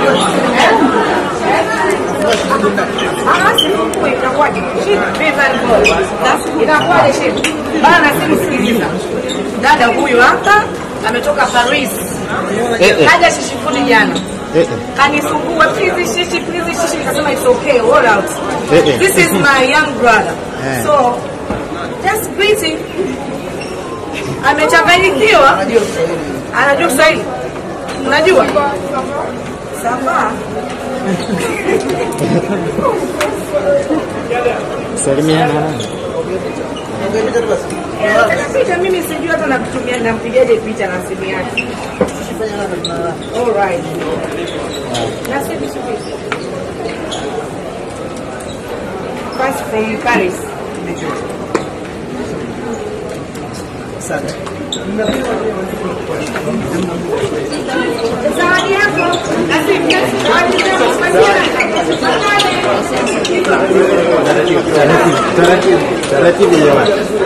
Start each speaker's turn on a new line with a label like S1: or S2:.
S1: Ah, simu itakuwaje? Very good. Inakuwaje shehe? Bana na simu sikiliza. Dada huyu hapa ametoka Paris.
S2: Eh, eh.
S1: Kaja shishifuni jana.
S2: Eh, eh.
S1: Kanisumbua please shishi please shishi nikasema it's okay all out.
S2: Eh, eh.
S1: This is my young brother.
S2: Eh.
S1: So just greeting. Amechanganyikiwa. Anajua Kiswahili. Unajua? Sawa.
S2: Salimiana nani?
S1: picha mimi sijui hata nakutumia nampigaje picha na simu yake. Alright. Na simu subiri. First from Paris. Zawadi yako. Na simu yako. Zawadi yako.
S2: Taratibu, taratibu, taratibu jamani.